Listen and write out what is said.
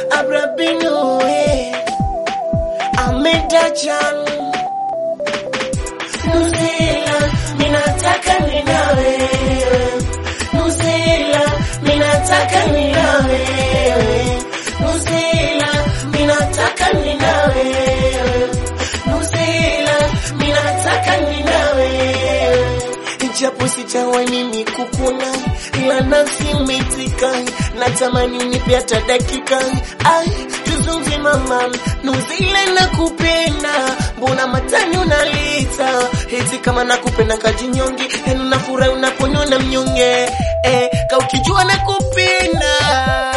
Abrabino, eh. Amedajan. Nuzila, minataka ninawe. Nuzila, minataka ninawe. Nuzila, minataka ninawe. Nuzila, minataka ninawe. Japo sijawahi mimi kukuna, ila nafsi imeitika, natamani unipe hata dakika. Ai, tuzungumze mama, Nuzila nakupenda, mbona matani unalita eti kama nakupenda kajinyonge, yani unafurahi unaponyona mnyonge eh, ka ukijua nakupenda